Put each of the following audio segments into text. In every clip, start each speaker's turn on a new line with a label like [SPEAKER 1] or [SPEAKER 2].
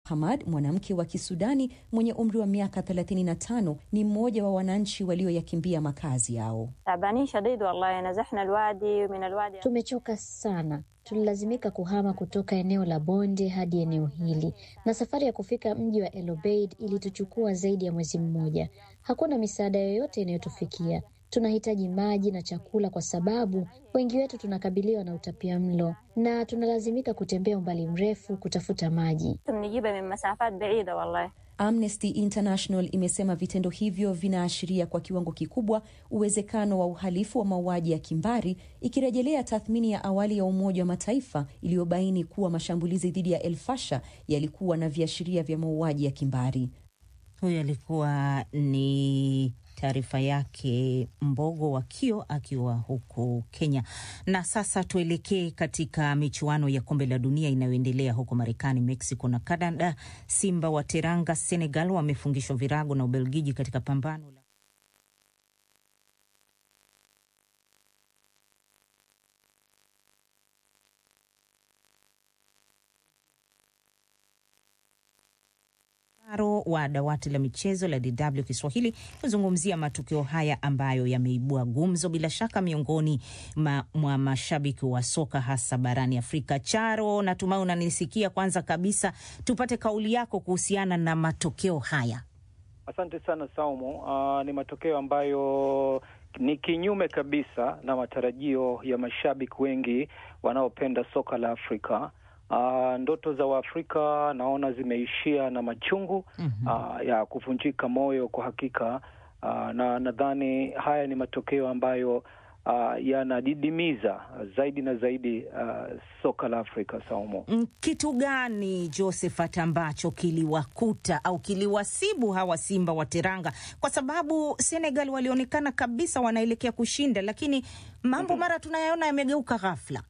[SPEAKER 1] Hamad, mwanamke wa Kisudani mwenye umri wa miaka 35, ni mmoja wa wananchi walioyakimbia makazi yao.
[SPEAKER 2] Tumechoka sana, tulilazimika kuhama kutoka eneo la bonde hadi eneo hili, na safari ya kufika mji wa El Obeid ilituchukua zaidi ya mwezi mmoja. Hakuna misaada yoyote inayotufikia. Tunahitaji maji na chakula kwa sababu wengi wetu tunakabiliwa na utapia mlo na tunalazimika kutembea umbali mrefu kutafuta maji.
[SPEAKER 1] Amnesty International imesema vitendo hivyo vinaashiria kwa kiwango kikubwa uwezekano wa uhalifu wa mauaji ya kimbari, ikirejelea tathmini ya awali ya Umoja wa Mataifa iliyobaini kuwa mashambulizi dhidi ya El Fasher yalikuwa na viashiria vya mauaji ya kimbari.
[SPEAKER 3] Huyo alikuwa ni taarifa yake Mbogo wa Kio akiwa huko Kenya. Na sasa tuelekee katika michuano ya kombe la dunia inayoendelea huko Marekani, Mexico na Canada. Simba wa Teranga Senegal wamefungishwa virago na Ubelgiji katika pambano la wa dawati la michezo la DW Kiswahili kuzungumzia matukio haya ambayo yameibua gumzo bila shaka miongoni mwa ma mashabiki wa soka hasa barani Afrika. Charo, natumai unanisikia. Kwanza kabisa tupate kauli yako kuhusiana na matokeo haya.
[SPEAKER 4] Asante sana Saumu. Uh, ni matokeo ambayo ni kinyume kabisa na matarajio ya mashabiki wengi wanaopenda soka la Afrika. Uh, ndoto za Waafrika naona zimeishia na machungu mm -hmm. uh, ya kuvunjika moyo kwa hakika. Uh, na nadhani haya ni matokeo ambayo uh, yanadidimiza zaidi na zaidi uh, soka la Afrika. Saumu,
[SPEAKER 3] kitu gani Josephat ambacho kiliwakuta au kiliwasibu hawa Simba wa Teranga? Kwa sababu Senegal walionekana kabisa wanaelekea kushinda, lakini mambo mm -hmm. mara tunayaona yamegeuka ghafla.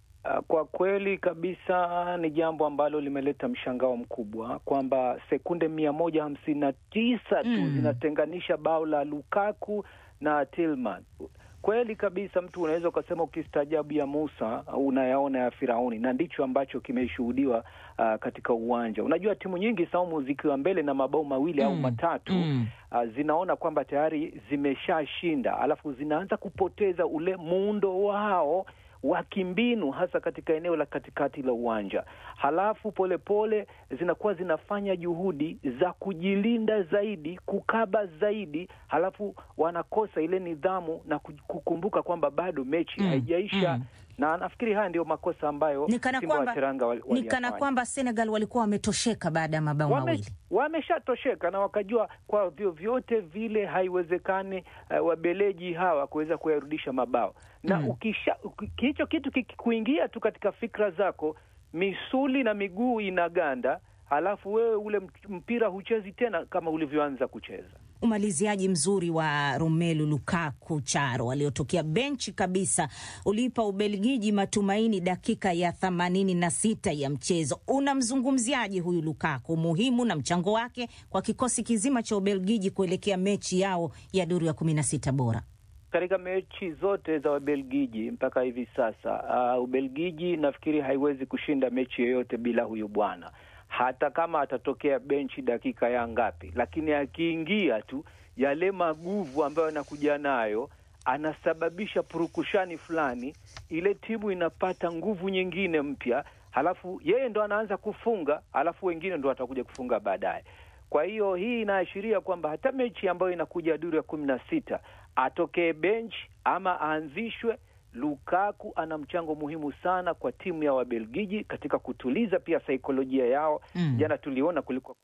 [SPEAKER 4] Kwa kweli kabisa ni jambo ambalo limeleta mshangao mkubwa kwamba sekunde mia moja hamsini na tisa tu mm. zinatenganisha bao la Lukaku na Tillman. Kweli kabisa, mtu unaweza ukasema ukistaajabu ya Musa unayaona ya Firauni, na ndicho ambacho kimeshuhudiwa uh, katika uwanja. Unajua timu nyingi Saumu zikiwa mbele na mabao mawili mm. au matatu mm. uh, zinaona kwamba tayari zimeshashinda, alafu zinaanza kupoteza ule muundo wao wa kimbinu hasa katika eneo la katikati la uwanja, halafu polepole pole, zinakuwa zinafanya juhudi za kujilinda zaidi, kukaba zaidi, halafu wanakosa ile nidhamu na kukumbuka kwamba bado mechi mm, haijaisha mm. Na nafikiri haya ndio makosa ambayo Simba wa Teranga wali,
[SPEAKER 3] ni kana kwamba Senegal walikuwa wametosheka baada ya mabao
[SPEAKER 4] Wame,
[SPEAKER 3] mawili
[SPEAKER 4] wameshatosheka na wakajua kwa vyovyote vile haiwezekani uh, wabeleji hawa kuweza kuyarudisha mabao na mm. ukisha hicho kitu kikikuingia tu katika fikra zako, misuli na miguu inaganda, halafu wewe ule mpira huchezi tena kama ulivyoanza kucheza.
[SPEAKER 3] Umaliziaji mzuri wa Romelu Lukaku Charo aliotokea benchi kabisa ulipa Ubelgiji matumaini dakika ya themanini na sita ya mchezo. Unamzungumziaje huyu Lukaku, muhimu na mchango wake kwa kikosi kizima cha Ubelgiji kuelekea mechi yao ya duru ya kumi na sita bora?
[SPEAKER 4] Katika mechi zote za Wabelgiji mpaka hivi sasa, uh, Ubelgiji nafikiri haiwezi kushinda mechi yoyote bila huyu bwana hata kama atatokea benchi dakika ya ngapi, lakini akiingia tu yale maguvu ambayo anakuja nayo, anasababisha purukushani fulani, ile timu inapata nguvu nyingine mpya, halafu yeye ndo anaanza kufunga, halafu wengine ndo watakuja kufunga baadaye. Kwa hiyo hii inaashiria kwamba hata mechi ambayo inakuja duru ya kumi na sita atokee benchi ama aanzishwe Lukaku ana mchango muhimu sana kwa timu ya Wabelgiji katika kutuliza pia saikolojia yao. Mm. Jana tuliona kulikuwa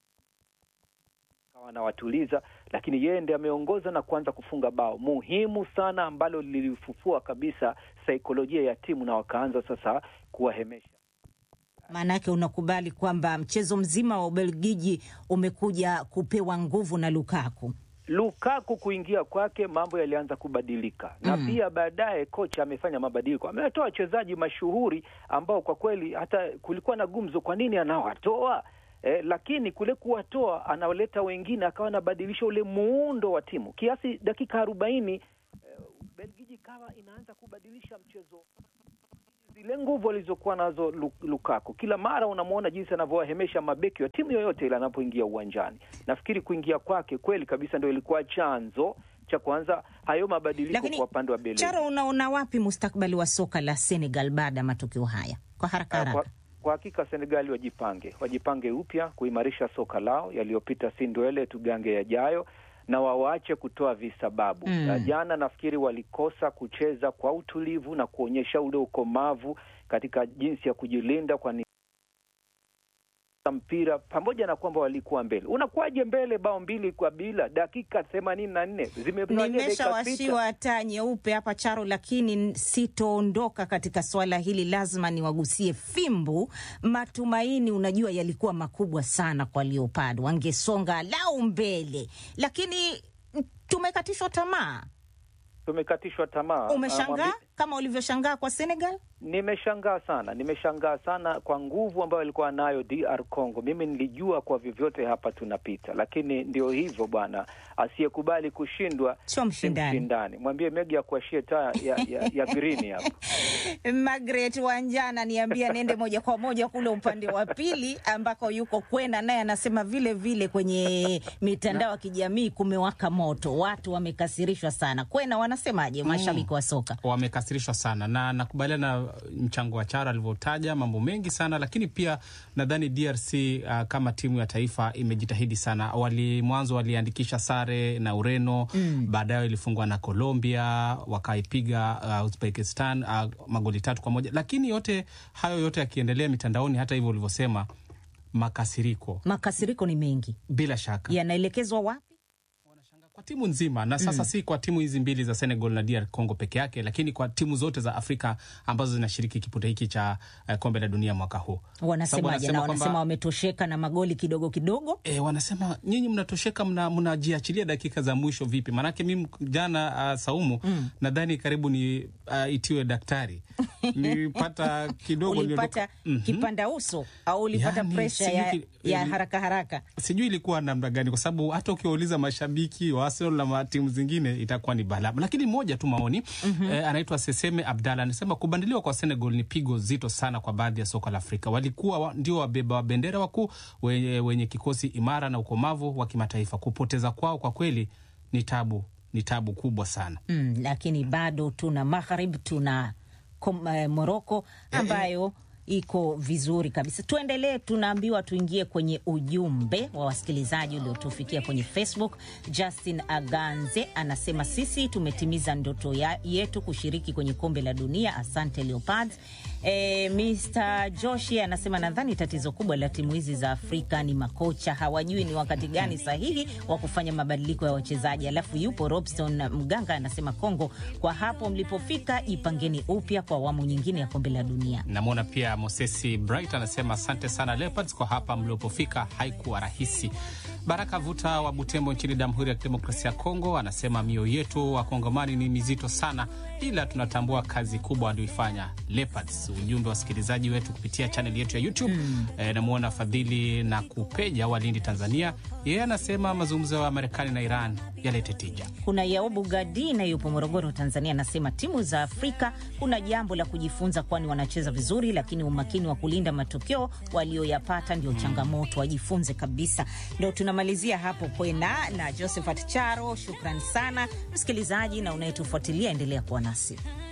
[SPEAKER 4] wanawatuliza, lakini yeye ndiye ameongoza na kuanza kufunga bao muhimu sana ambalo lilifufua kabisa saikolojia ya timu na wakaanza sasa kuwahemesha.
[SPEAKER 3] Maanake unakubali kwamba mchezo mzima wa Ubelgiji umekuja kupewa nguvu na Lukaku.
[SPEAKER 4] Lukaku kuingia kwake mambo yalianza kubadilika na mm. pia baadaye kocha amefanya mabadiliko, amewatoa wachezaji mashuhuri ambao kwa kweli hata kulikuwa na gumzo, kwa nini anawatoa eh, lakini kule kuwatoa analeta wengine, akawa anabadilisha ule muundo wa timu kiasi dakika arobaini eh, Belgiji kawa inaanza kubadilisha mchezo zile nguvu alizokuwa nazo Lukaku, kila mara unamwona jinsi anavyowahemesha mabeki wa timu yoyote ile anapoingia uwanjani. Nafikiri kuingia kwake kweli kabisa ndio ilikuwa chanzo cha kwanza hayo mabadiliko kwa upande wa Bellingham.
[SPEAKER 3] Charo, unaona wapi mustakbali wa soka la Senegal baada ya matokeo haya kwa haraka haraka?
[SPEAKER 4] Kwa, kwa hakika Senegali wajipange, wajipange upya kuimarisha soka lao. Yaliyopita si ndwele, tugange yajayo na wawache kutoa visababu mm. Jana nafikiri walikosa kucheza kwa utulivu na kuonyesha ule ukomavu katika jinsi ya kujilinda kwa mpira pamoja na kwamba walikuwa mbele. Unakuwaje mbele bao mbili kwa bila dakika themanini na nne
[SPEAKER 3] Nimeshawashiwa taa nyeupe hapa Charo, lakini sitoondoka katika swala hili, lazima niwagusie fimbu. Matumaini unajua yalikuwa makubwa sana kwa Leopard, wangesonga lau mbele, lakini tumekatishwa tamaa.
[SPEAKER 4] Tumekatishwa tamaa.
[SPEAKER 3] Umeshangaa kama ulivyoshangaa kwa Senegal?
[SPEAKER 4] Nimeshangaa sana, nimeshangaa sana kwa nguvu ambayo alikuwa nayo DR Congo. Mimi nilijua kwa vyovyote hapa tunapita, lakini ndio hivyo bwana, asiyekubali kushindwa
[SPEAKER 3] sio mshindani.
[SPEAKER 4] Mshindani mwambie Megi akuashie taa ya, ya, ya green hapa.
[SPEAKER 3] Margaret Wanjana niambia nende moja kwa moja kule upande wa pili ambako yuko Kwena, naye anasema vile vile kwenye mitandao ya kijamii kumewaka moto, watu wamekasirishwa sana. Kwena wanasemaje mashabiki mm, wa soka?
[SPEAKER 5] Wamekasirishwa sana na nakubaliana na mchango wa Chara alivyotaja mambo mengi sana, lakini pia nadhani DRC uh, kama timu ya taifa imejitahidi sana. Wali mwanzo waliandikisha sare na Ureno mm. Baadaye ilifungwa na Colombia, wakaipiga uh, Uzbekistan uh, magoli tatu kwa moja, lakini yote hayo yote yakiendelea mitandaoni, hata hivyo ulivyosema, makasiriko
[SPEAKER 3] makasiriko ni mengi,
[SPEAKER 5] bila shaka
[SPEAKER 3] yanaelekezwa wapi?
[SPEAKER 5] kwa timu nzima na sasa mm. si kwa timu hizi mbili za Senegal na DR Congo peke yake, lakini kwa timu zote za Afrika ambazo zinashiriki kipute hiki cha uh, kombe la dunia mwaka huu.
[SPEAKER 3] Wanasemaje? Na wanasema wametosheka na magoli kidogo kidogo.
[SPEAKER 5] E, wanasema nyinyi mnatosheka, mnajiachilia mna dakika za mwisho vipi? Maanake mimi jana uh, Saumu mm. nadhani karibu ni uh, itiwe daktari nilipata kidogo
[SPEAKER 3] ulipata mm -hmm. kipanda uso au ulipata yani, presha ya, ya haraka haraka,
[SPEAKER 5] sijui ilikuwa namna gani, kwa sababu hata ukiwauliza mashabiki wa Arsenal na timu zingine itakuwa ni balaa. Lakini moja tu maoni mm -hmm. eh, anaitwa Seseme Abdalla anasema kubandiliwa kwa Senegal ni pigo zito sana kwa baadhi ya soka la Afrika. Walikuwa wa, ndio wabeba wa bendera wakuu wenye, wenye kikosi imara na ukomavu wa kimataifa. Kupoteza kwao kwa kweli ni tabu, ni tabu kubwa sana
[SPEAKER 3] mm, lakini bado tuna Maghrib tuna Moroko ambayo iko vizuri kabisa. Tuendelee, tunaambiwa tuingie kwenye ujumbe wa wasikilizaji uliotufikia kwenye Facebook. Justin Aganze anasema sisi tumetimiza ndoto ya, yetu kushiriki kwenye kombe la dunia. Asante Leopards. E, Mr Joshi anasema nadhani tatizo kubwa la timu hizi za Afrika ni makocha, hawajui ni wakati gani sahihi wa kufanya mabadiliko ya wachezaji. Alafu yupo Robson Mganga anasema Kongo, kwa hapo mlipofika, jipangeni upya kwa awamu nyingine ya kombe la dunia.
[SPEAKER 5] Namwona pia Mosesi Bright anasema asante sana Leopards, kwa hapa mlipofika haikuwa rahisi. Baraka Vuta wa Butembo nchini Jamhuri ya Kidemokrasia ya Kongo anasema mioyo yetu wakongomani ni mizito sana, ila tunatambua kazi kubwa walioifanya Leopards. Ujumbe wa wasikilizaji wetu kupitia chaneli yetu ya YouTube mm. E, namwona Fadhili na Kupeja wa Lindi, Tanzania. Yeye anasema mazungumzo ya Marekani na Iran yalete tija.
[SPEAKER 3] Kuna Yaubu Gadina yupo Morogoro, Tanzania, anasema timu za Afrika kuna jambo la kujifunza, kwani wanacheza vizuri, lakini umakini wa kulinda matokeo walioyapata ndio mm. changamoto. Wajifunze kabisa. Ndo tunamalizia hapo Kwena na Josephat Charo. Shukran sana msikilizaji na unayetufuatilia, endelea kuwa nasi.